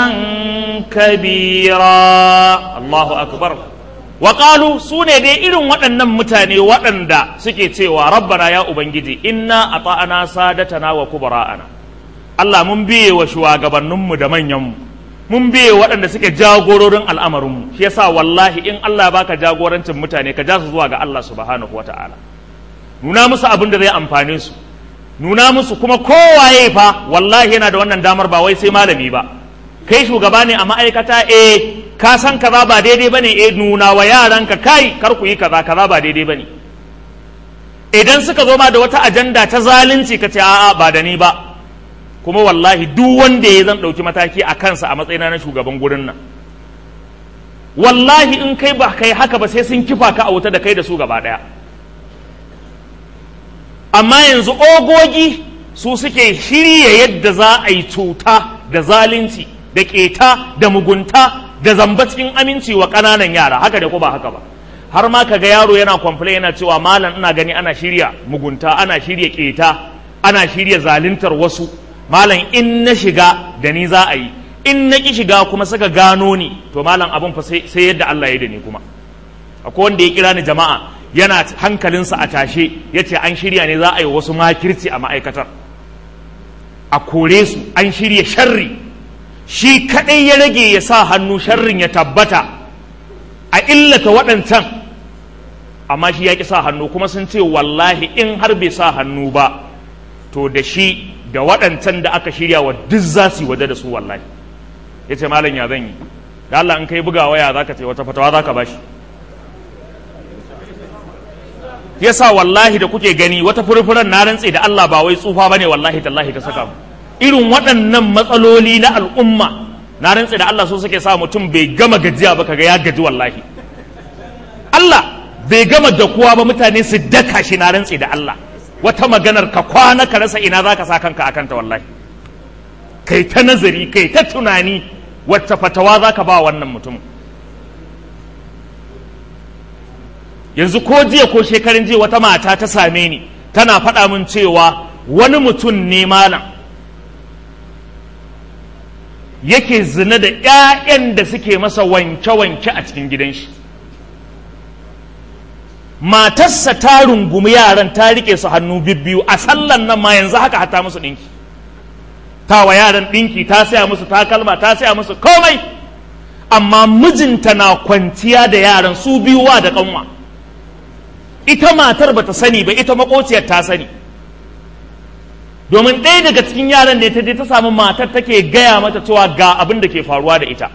كبيرا الله أكبر وقالوا سوني دي إلن waɗannan mutane waɗanda suke cewa rabbana ya ubangiji inna ata'ana sadatana wa kubara'ana Allah mun biye wa shugabanninmu da manyanmu mun biye waɗanda suke jagororin al'amarinmu shi yasa wallahi in Allah baka jagorancin mutane ka ja su zuwa ga Allah subhanahu wata'ala nuna musu abin da zai amfane su nuna musu kuma kowaye fa wallahi yana da wannan damar ba wai sai malami ba kai shugaba ne a ma'aikata eh ka san kaza ba daidai bane eh nuna wa yaranka kai kar ku yi kaza kaza ba daidai bane idan suka zo ma da wata ajanda ta zalunci ka ce a'a ba da ni ba kuma wallahi duk wanda ya zan ɗauki mataki a kansa a matsayina na shugaban gurin nan wallahi in kai ba kai haka ba sai sun kifa ka a wuta da kai da su gaba ɗaya amma yanzu ogogi su suke shirya yadda za a yi cuta da zalunci da keta da mugunta da zamba cikin aminci wa ƙananan yara haka da ko ba haka ba har ma kaga yaro yana complain yana cewa malam ina gani ana shirya mugunta ana shirya keta ana shirya zaluntar wasu malam in na shiga da ni za a yi in na ki shiga kuma suka gano ni to malam abin fa sai yadda Allah ya da ni kuma akwai wanda ya kira ni jama'a yana hankalinsa a tashe ya ce an shirya ne za a yi wasu makirci a ma'aikatar a kore su an shirya sharri shi kaɗai ya rage ya sa hannu sharrin ya tabbata a illata waɗancan amma shi ya ƙi sa hannu kuma sun ce wallahi in har bai sa hannu ba to da shi da waɗancan da aka shirya wa duk za su yi waje da su wallahi ya ce malam ya zan yi da Allah in kai buga waya za ka ce wata fatawa za ka ba shi yasa wallahi da kuke gani wata furfuran na rantse da Allah ba wai tsufa bane wallahi tallahi ta saka mu irin waɗannan matsaloli na al'umma na rantse da Allah so suke sa mutum bai gama gajiya ba kaga ya gaji wallahi Allah bai gama dakuwa ba mutane su daka shi na rantse da Allah wata maganar ka kwana ka rasa ina zaka sa kanka akan ta wallahi kai ta nazari kai ta tunani wacce fatawa zaka ba wannan mutumin yanzu ko jiya ko shekarun jiya wata mata ta same ni tana faɗa min cewa wani mutum ne malam yake zina da 'ya'yan da suke masa wanke-wanke a cikin gidan shi matarsa ta rungumi yaran ta rike su hannu bibbiyu a sallan nan ma yanzu haka hata musu ɗinki ta wa yaran ɗinki ta saya musu takalma ta saya musu komai amma mijinta na kwanciya da yaran su biyuwa da kanwa ita matar bata sani ba ita makociyar ta sani domin ɗaya daga cikin yaran ne ta je ta samu matar take gaya mata cewa ga abin da ke faruwa da ita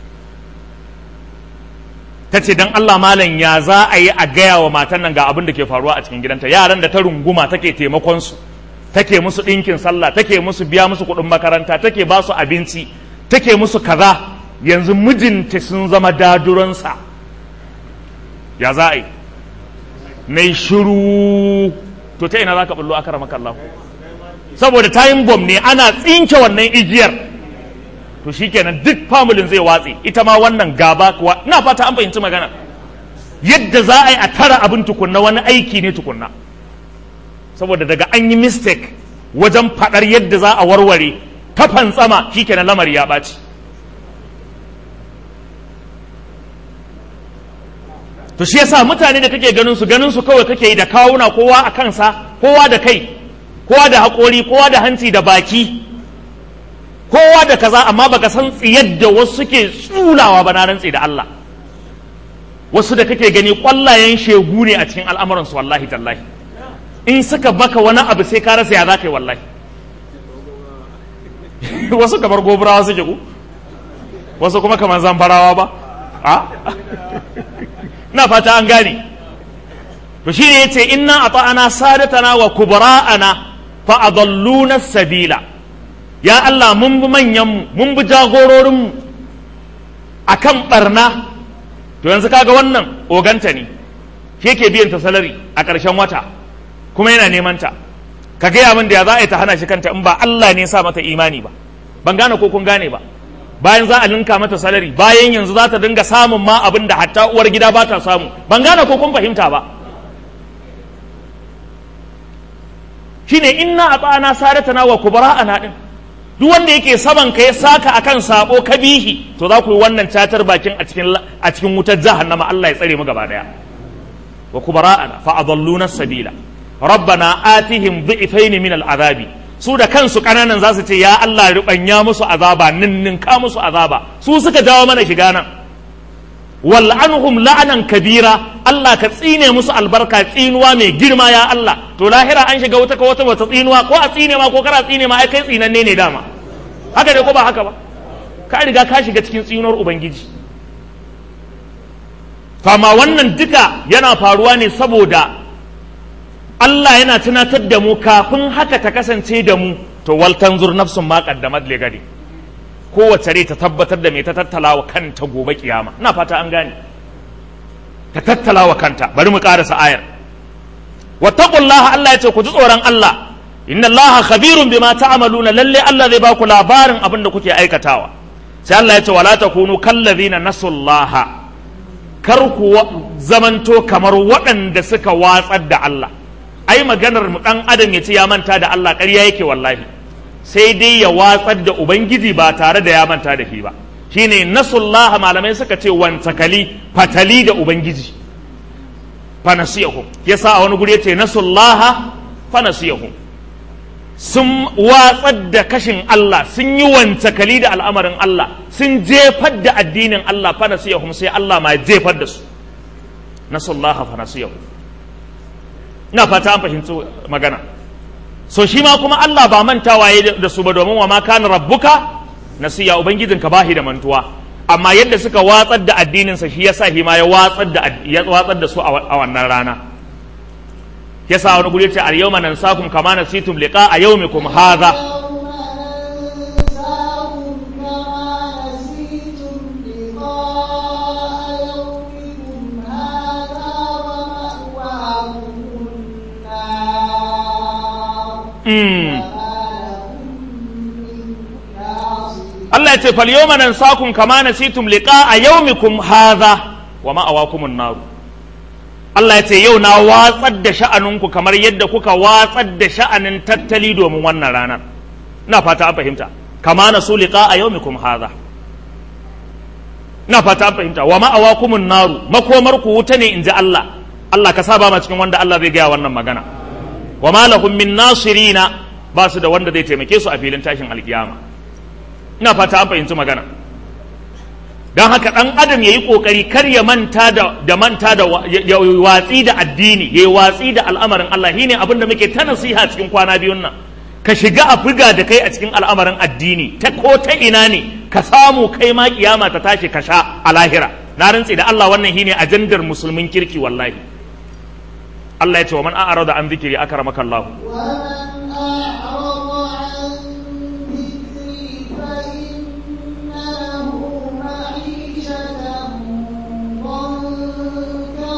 ta ce don Allah malam ya za a yi a gaya wa matan nan ga abin da ke faruwa a cikin gidanta yaran da ta runguma take taimakon su take musu ɗinkin sallah take musu biya musu kuɗin makaranta take ba su abinci take musu kaza yanzu mijinta sun zama daduransa ya za a yi na shiru to ta ina za ka bullo aka rama kallahu saboda time bomb ne ana tsinke wannan igiyar to shikenan duk familin zai watse ita ma wannan gaba kuwa ina fata an fahimci magana yadda za a yi a tara abin tukunna wani aiki ne tukunna saboda daga an yi mistake wajen faɗar yadda za a warware ta fantsama shikenan lamari ya ɓaci to shi yasa mutane da kake ganin su ganin su kawai kake yi da kawuna kowa a kansa kowa da kai kowa da haƙori kowa da hanci da baki kowa da kaza amma baka san tsiyar da wasu suke tsulawa ba na rantsi da Allah wasu da kake gani kwallayen shegu ne a cikin al'amuransu wallahi tallahi in suka baka wani abu sai ka rasa ya za ka yi wallahi wasu kamar gobarawa suke ku wasu kuma kamar zamfarawa ba a na fata an gane to shi ne ya ce inna a ta'ana sadatana wa kubara'ana fa adalluna sabila ya Allah mun bi manyanmu mun bi jagororinmu a kan ɓarna to yanzu kaga wannan oganta ne shi yake biyan ta salari a ƙarshen wata kuma yana neman ta ka gaya min da ya za a yi ta hana shi kanta in ba Allah ne sa mata imani ba ban gane ko kun gane ba bayan za a linka mata salari bayan yanzu za ta dinga samun ma abin da hatta uwar gida ba ta samu ban gane ko kun fahimta ba shine inna ata'ana sadatana wa kubara'ana din duk wanda yake saman ka ya saka akan sabo ka bihi to za ku yi wannan catar bakin a cikin a cikin wutar jahannama Allah ya tsare mu gaba daya wa kubara'ana fa adalluna sabila rabbana atihim dhi'fayn min al'azabi su da kansu kananan za su ce ya Allah rubanya musu azaba ninninka musu azaba su suka jawo mana shiga nan wal anhum la'anan kabira Allah ka tsine musu albarka tsinuwa mai girma ya Allah to lahira an shiga wata wata wata tsinuwa ko a tsine ma ko kara tsine ma ai kai tsinanne ne dama haka dai ko ba haka ba ka riga ka shiga cikin tsinuwar ubangiji fama wannan duka yana faruwa ne saboda Allah yana tunatar da mu kafin haka ta kasance da mu to wal tanzur nafsun ma qaddamat li gadi kowace rai ta tabbatar da me ta tattala wa kanta gobe kiyama ina fata an gane ta tattala wa kanta bari mu karasa ayar wattaqullaha Allah ya ce ku ji tsoron Allah inna Allah khabirun bima ta'maluna lalle Allah zai ba ku labarin abin da kuke aikatawa sai Allah ya ce wala takunu kallazina nasullaha kar ku zamanto kamar waɗanda suka watsar da Allah ai maganar mu dan adam ya ce ya manta da Allah ƙarya yake wallahi sai dai ya watsar da ubangiji ba tare da ya manta da shi ba shine nasullah malamai suka ce wantakali fatali da ubangiji fanasiyahum yasa a wani guri yace nasullah fanasiyahum sun watsar da kashin Allah sun yi wantakali da al'amarin Allah sun jefar da addinin Allah fanasiyahum sai Allah ma jefar da su nasullah fanasiyahum ina fata an fahimci magana so shi ma kuma Allah ba mantawa ya da su ba domin wa ma kana rabbuka nasiya ubangijinka bahi da mantuwa amma yadda suka watsar da addininsa shi yasa shi ma ya watsar da ya watsar da su a wannan rana yasa wani guri ce al yawma nansakum kama nasitum liqa a yawmikum hadha Allah ya ce fal yawma nansakum kama nasitum liqa'a yawmikum hadha wa ma'awakumun nar Allah ya ce yau na watsar da sha'aninku kamar yadda kuka watsar da sha'anin tattali domin wannan ranar ina fata an fahimta kama nasu liqa a yawmikum hadha ina fata an fahimta wa ma'awakumun naru makomar ku wuta ne inji Allah Allah ka saba ma cikin wanda Allah zai gaya wannan magana wa ma lahum min nasirina ba su da wanda zai taimake su a filin tashin alkiyama ina fata an fahimci magana don haka ɗan adam ya yi ƙoƙari kar ya manta da, da manta da ya watsi da addini ya yi watsi da al'amarin Allah shine abin da muke ta nasiha cikin kwana biyun nan ka shiga a buga da kai a cikin al'amarin addini ta ko ta ina ne ka samu kai ma kiyama ta tashi ka sha a lahira na rantse da Allah wannan shine ajandar musulmin kirki wallahi Allah ya ce wa man a'rada an zikiri akramaka Allah ومن أعرض عن ذكري فإن له معيشة ضنكا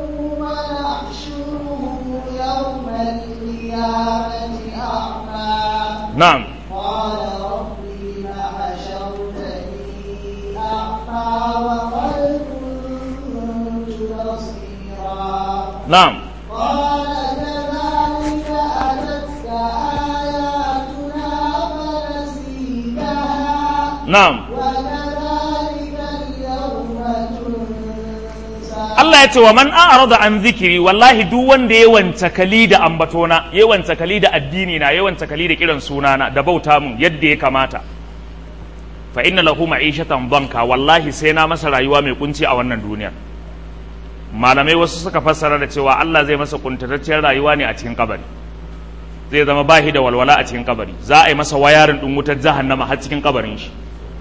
ونحشره يوم القيامة أعمى na'am قال رب لم حشرتني أعمى وقد كنت بصيرا na'am قال كذلك أتتك آياتنا فنسيتها na'am وكذلك اليوم تنسى Allah ya ce wa man a'rada an zikiri wallahi duk wanda ya wanta kali da ambatona ya wanta kali da addini na ya wanta kali da kiran sunana da bauta mun yadda ya kamata fa inna lahu ma'ishatan banka wallahi sai na masa rayuwa mai kunci a wannan duniya malamai wasu suka fassara da cewa Allah zai masa kuntatacciyar rayuwa ne a cikin kabari zai zama bahi da walwala a cikin kabari za a yi masa wayarin din wutar jahannama har cikin kabarin shi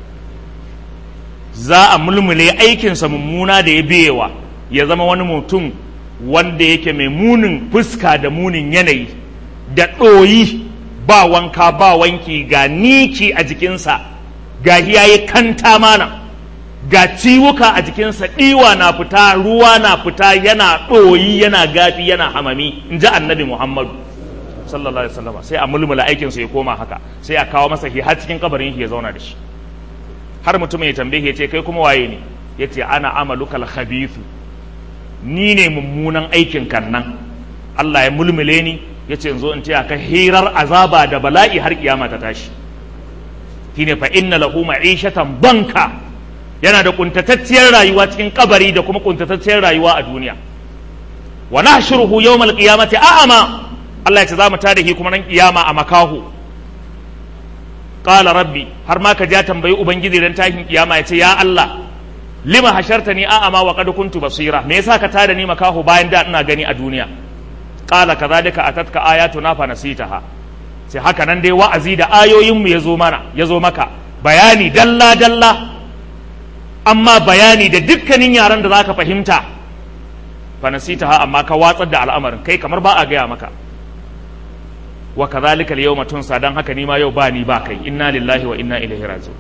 za a mulmule aikinsa mummuna da ya biyewa ya zama wani mutum wanda yake mai munin fuska da munin yanayi da ɗoyi ba wanka ba wanki ga niki a jikinsa ga yayi kanta mana ga ciwuka a jikinsa ɗiwa na fita ruwa na fita yana ɗoyi yana gafi yana hamami in ji annabi muhammadu sallallahu alaihi wasallam sai a mulmula aikinsa ya koma haka sai a kawo masa har cikin kabarin shi ya zauna da shi har mutum ya tambaye ya ce kai kuma waye ne ya ce ana amalukal khabithu ni ne mummunan aikin kan nan Allah ya mulmule ni ya ce zo in ce ka hirar azaba da bala'i har kiyama ta tashi shine fa inna lahu ma'ishatan banka yana da kuntatacciyar rayuwa cikin kabari da kuma kuntatacciyar rayuwa a duniya wa nahshuruhu yawmal qiyamati a'ama Allah ya ce za mu tada shi kuma nan kiyama a makahu qala rabbi har ma ka ja tambayi ubangiji dan tashin kiyama ya ce ya Allah lima hashartani a'ama wa qad kuntu basira me yasa ka tada ni makaho bayan da ina gani a duniya qala kadhalika atatka ayatuna fa nasitaha sai haka nan dai wa'azi da ayoyin mu yazo mana yazo maka bayani dalla dalla amma bayani da dukkanin yaran da zaka fahimta fa nasitaha amma ka watsar da al'amarin kai kamar ba a gaya maka wa kadhalika al-yawma tunsa dan haka ni ma yau ba ni ba kai inna lillahi wa inna ilaihi raji'un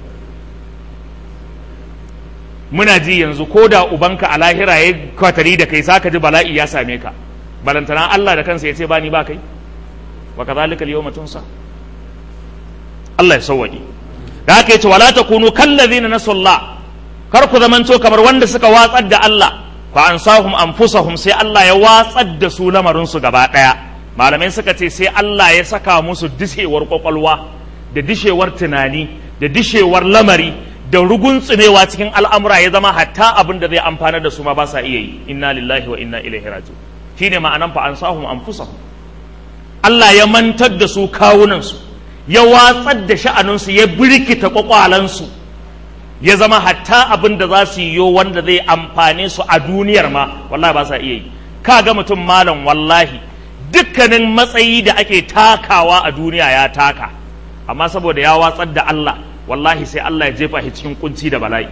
muna ji yanzu ko da ubanka a lahira ya kwatari da kai saka ji bala'i ya same ka balantana Allah da kansa ya ce ba ni ba kai wa kadhalika al-yawma tunsa Allah ya sauwaje da haka yace wala takunu kallazina nasullah kar ku zamanto kamar wanda suka watsar da Allah fa ansahum anfusahum sai Allah ya watsar da su lamarin su gaba daya malamai suka ce sai Allah ya saka musu dishewar kwakwalwa da dishewar tunani da dishewar lamari da rugunsumewa cikin al'amura ya zama hatta abin da zai amfana da su ma ba sa iya yi inna lillahi wa inna ilaihi raji'un shine ma'anan fa ansahum anfusahum Allah ya mantar da su kawunansu ya watsar da sha'aninsu ya birkita kwakwalansu ya zama hatta abin da za su yi yo wanda zai amfane su a duniyar ma wallahi ba sa iya yi ka ga mutum malam wallahi dukkanin matsayi da ake takawa a duniya ya taka amma saboda ya watsar da Allah wallahi sai Allah ya jefa shi cikin kunci da bala'i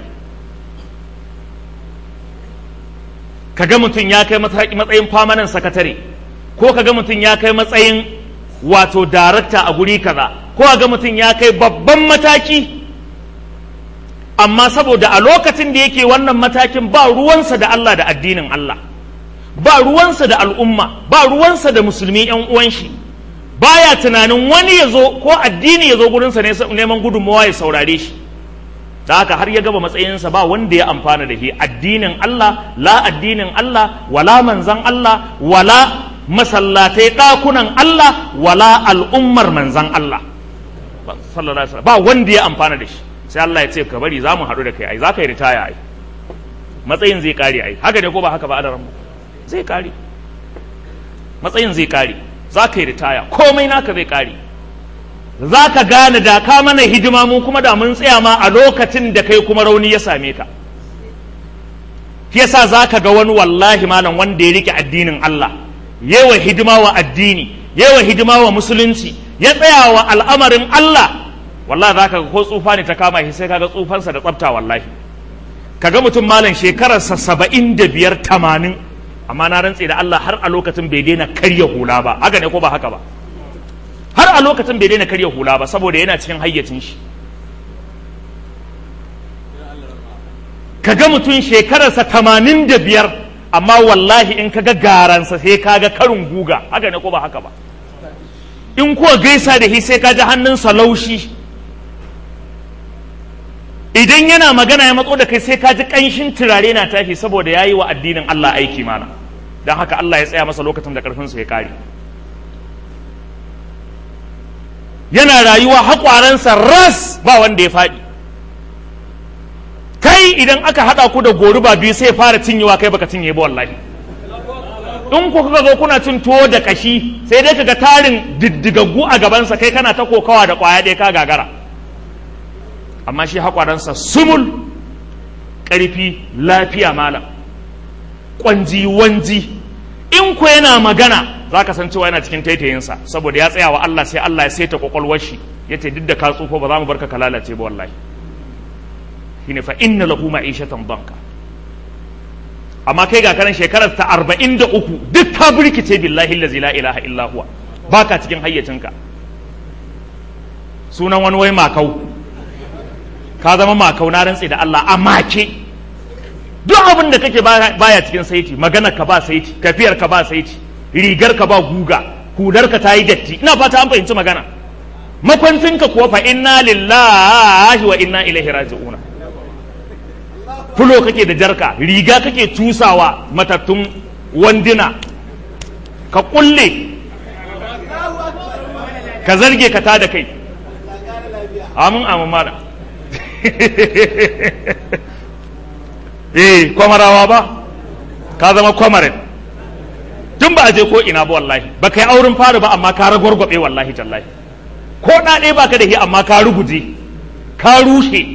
kaga mutum ya kai matsayin famanan sakatare ko kaga mutum ya kai matsayin wato darakta a guri kaza ko kaga mutum ya kai babban mataki amma saboda a lokacin da yake wannan matakin ba ruwansa da Allah da addinin Allah ba ruwansa da al'umma ba ruwansa da musulmi yan uwan shi baya tunanin wani ya zo ko addini ya zo gurinsa ne neman gudunmawa ya saurare shi da haka har ya gaba matsayinsa ba wanda ya amfana da shi addinin Allah la addinin Allah wala manzan Allah wala masallatai ɗakunan Allah wala al'ummar manzan Allah sallallahu alaihi wasallam ba wanda ya amfana da shi sai Allah ya ce ka bari za mu haɗu da kai ai za ka yi ritaya ai matsayin zai kare ai haka ne ko ba haka ba adaran zai kare matsayin zai kare za ka yi ritaya komai naka zai kare za ka gane da ka mana hidima mu kuma da mun tsaya ma a lokacin da kai kuma rauni ya same ka yasa za ka ga wani wallahi malam wanda ya rike addinin Allah yawa hidima wa addini yawa hidima wa musulunci ya tsaya wa al'amarin Allah wallahi za ka ga ko tsufa ne ta kama shi sai ka ga tsufansa da tsafta wallahi ka ga mutum malam shekararsa saba'in da biyar tamanin amma na rantse da Allah har a lokacin bai daina karya hula ba haka ne ko ba haka ba har a lokacin bai daina karya hula ba saboda yana cikin hayyacin shi ka ga mutum shekararsa tamanin da biyar amma wallahi in ka ga garansa sai ka ga karin guga haka ne ko ba haka ba in kuwa gaisa da shi sai ka ji hannunsa laushi idan yana magana ya matso da kai sai ka ji ƙanshin turare na tashi saboda ya yi wa addinin Allah aiki mana don haka Allah ya tsaya masa lokacin da ƙarfinsa ya ƙare yana rayuwa haƙwaransa ras ba wanda ya faɗi kai idan aka haɗa ku da goruba biyu sai fara cinyewa kai baka cinye ba wallahi in ku kuka zo kuna cin tuwo da kashi sai dai kaga tarin diddigaggu a gabansa kai kana ta kokawa da ƙwaya ɗaya ka gagara amma shi haƙwaransa sumul ƙarfi lafiya malam ƙwanji wanji in ku yana magana za ka san cewa yana cikin taitayinsa saboda ya tsaya wa Allah sai Allah ya saita kwakwalwar shi ya ce duk da ka tsufo ba za mu barka ka lalace ba wallahi shine fa inna lahu ma'ishatan banka amma kai ga kanan shekarar ta arba'in da uku duk ka birkice billahi allazi la ilaha illa huwa baka cikin hayyacinka sunan wani wai makau ka zama makau na rantse da Allah a make duk abin da kake baya cikin saiti magana ka ba saiti kafiyar ka ba saiti rigar ka ba guga hudar ka ta yi datti ina fata an fahimci magana makwancin ka kuwa fa inna lillahi wa inna ilaihi raji'una fulo kake da jarka riga kake tusawa matattun wanduna ka kulle ka zarge ka tada kai amin amin mara eh kwamarawa ba ka zama kwamarin tun ba a je ko ina ba wallahi ba kai auren fara ba amma ka ragwargwabe wallahi tallahi ko ɗaɗe ba ka da shi amma ka ruguje ka rushe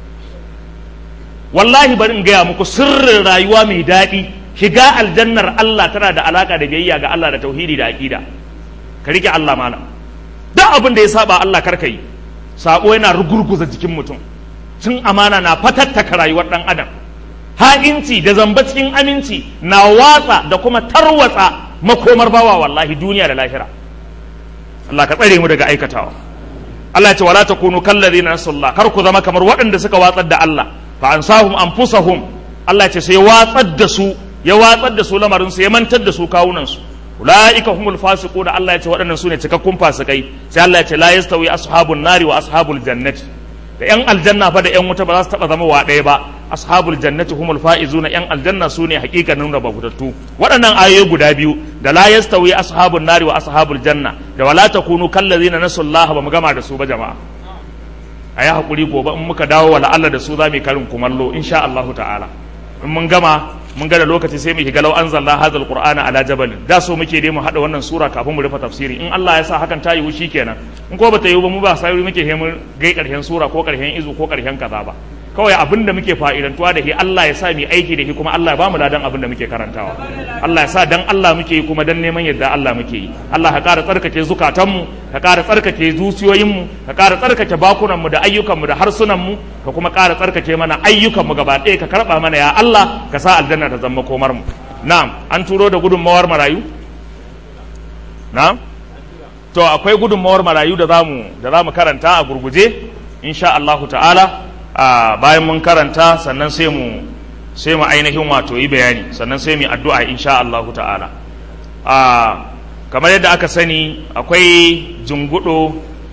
wallahi bari in gaya muku sirrin rayuwa mai daɗi shiga aljannar Allah tana da alaka da biyayya ga Allah da tauhidi da aqida ka rike Allah malam duk abin da ya saba Allah karka yi sabo yana rugurguza jikin mutum cin amana na fatattaka rayuwar dan adam ha'inci da zamba cikin aminci na watsa da kuma tarwatsa makomar bawa wallahi duniya da lahira Allah ka tsare mu daga aikatawa Allah ya ce wala takunu kallazina nasallah kar ku zama kamar waɗanda suka watsar da Allah fa ansahum anfusahum Allah ya ce sai watsar da su ya watsar da su lamarin su ya mantar da su kawunan su ulaika humul fasiquna Allah ya ce waɗannan su ne cikakkun fasikai sai Allah ya ce la yastawi ashabun nari wa ashabul jannati da yan aljanna fa da yan wuta ba za su taba zama wa ɗaya ba ashabul jannati humul faizuna yan aljanna su ne hakikanin rababutattu waɗannan ayoyi guda biyu da la yastawi ashabun nari wa ashabul janna da wala takunu kallazina nasullaha ba mu gama da su ba jama'a a yi haƙuri gobe in muka dawo wa la'alla da su za mu karin kumallo insha Allahu ta'ala in mun gama mun ga da lokaci sai mu shiga lau anzalna hadzal qur'ana ala jabalin da so muke dai mu hada wannan sura kafin mu rufe tafsiri in Allah ya sa hakan ta yiwu shikenan in ko bata yiwu ba mu ba sai muke he mun gai karshen sura ko karshen izu ko karshen kaza ba kawai abin da muke fa'idantuwa da shi Allah ya sa mu aiki da shi kuma Allah ya ba mu ladan abin da muke karantawa Allah ya sa dan Allah muke yi kuma dan neman yadda Allah muke yi Allah ka ƙara tsarkake zukatanmu ka ƙara tsarkake zuciyoyinmu ka ƙara tsarkake bakunanmu da ayyukanmu da harsunanmu ka kuma ƙara tsarkake mana ayyukanmu gaba ɗaya ka karɓa mana ya Allah ka sa aljanna ta zama komar mu na'am an turo da gudunmawar marayu na'am to akwai gudunmawar marayu da zamu da zamu karanta a gurguje insha Allahu ta'ala a bayan mun karanta sannan sai mu sai mu ainihin wato yi bayani sannan sai mu addu'a insha Allahu ta'ala a kamar yadda aka sani akwai jungudo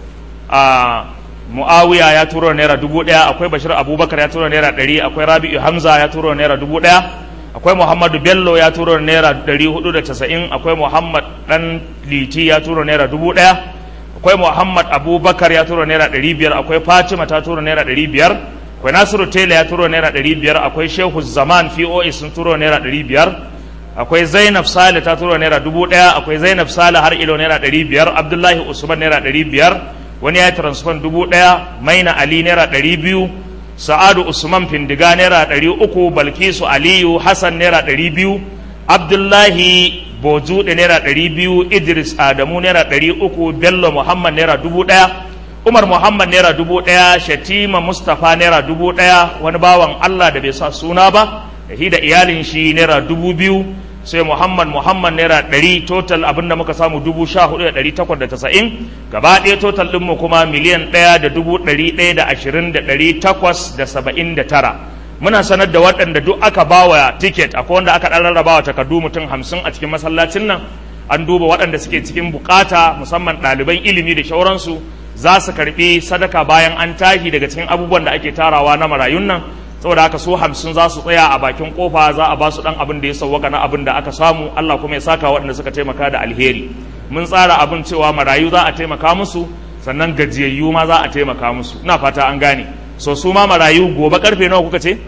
a muawiya ya turo naira dubu ɗaya akwai bashir abubakar ya turo naira ɗari akwai rabi'u hamza ya turo naira dubu ɗaya akwai muhammadu bello ya turo naira ɗari hudu da casa'in akwai muhammad ɗan liti ya turo naira dubu ɗaya akwai muhammad abubakar ya tura naira ɗari biyar akwai fatima ta tura naira ɗari biyar akwai nasiru tela ya tura naira ɗari biyar akwai shehu zaman pos sun tura naira ɗari biyar akwai zainab sale ta tura naira dubu ɗaya akwai zainab sale har ilo naira ɗari biyar abdullahi usman naira ɗari biyar wani ya yi transfer dubu ɗaya maina ali naira ɗari biyu sa'adu usman findiga naira ɗari uku balkisu aliyu hassan naira ɗari biyu abdullahi bojuɗe naira ɗari biyu idris adamu naira ɗari uku bello muhammad naira dubu ɗaya umar muhammad naira dubu ɗaya shatima mustapha naira dubu ɗaya wani bawan allah da bai sa suna ba da shi da iyalin shi naira dubu biyu sai muhammad muhammad naira ɗari total abin da muka samu dubu sha hudu da ɗari takwas da tasa'in gaba ɗaya total ɗinmu kuma miliyan ɗaya da dubu ɗari ɗaya da ashirin da ɗari takwas da saba'in da tara muna sanar da waɗanda duk aka bawa tiket akwai wanda aka ɗan rarrabawa takardu mutum hamsin a cikin masallacin nan an duba waɗanda suke cikin bukata musamman ɗaliban ilimi da shauransu za su karɓi sadaka bayan an tashi daga cikin abubuwan da ake tarawa na marayun nan saboda haka su hamsin za su tsaya a bakin kofa za a ba su dan abin da ya sauwaka na abin da aka samu Allah kuma ya saka waɗanda suka taimaka da alheri mun tsara abin cewa marayu za a taimaka musu sannan gajiyayyu ma za a taimaka musu ina fata an gane so su ma marayu gobe karfe nawa kuka ce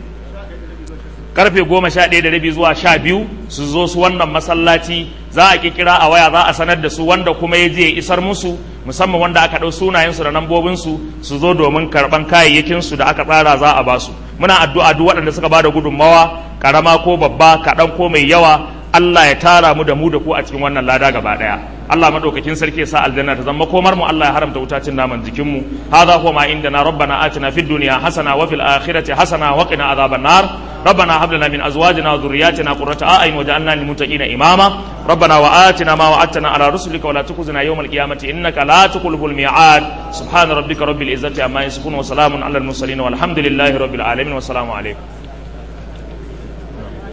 karfe goma sha ɗaya da rabi zuwa sha biyu su zo su wannan masallaci za a kira a waya za a sanar da su wanda kuma ya je ya isar musu musamman wanda aka ɗau sunayensu da nambobinsu su zo domin karɓan kayayyakinsu da aka tsara za a basu muna addu'a duk waɗanda suka bada gudunmawa karama ko babba kaɗan ko mai yawa Allah ya tara mu da mu da ku a cikin wannan lada gaba ɗaya Allah madaukakin sarki ya sa aljanna ta zama komar mu Allah ya haramta wutacin naman jikin mu hadha huwa ma indana rabbana atina fid dunya hasana wa fil akhirati hasana wa qina adhaban nar ربنا هب لنا من ازواجنا وذرياتنا قرة اعين واجعلنا للمتقين اماما ربنا واتنا ما وعدتنا على رسلك ولا تخزنا يوم القيامة انك لا تخلف الميعاد سبحان ربك رب العزة عما يصفون وسلام على المرسلين والحمد لله رب العالمين والسلام عليكم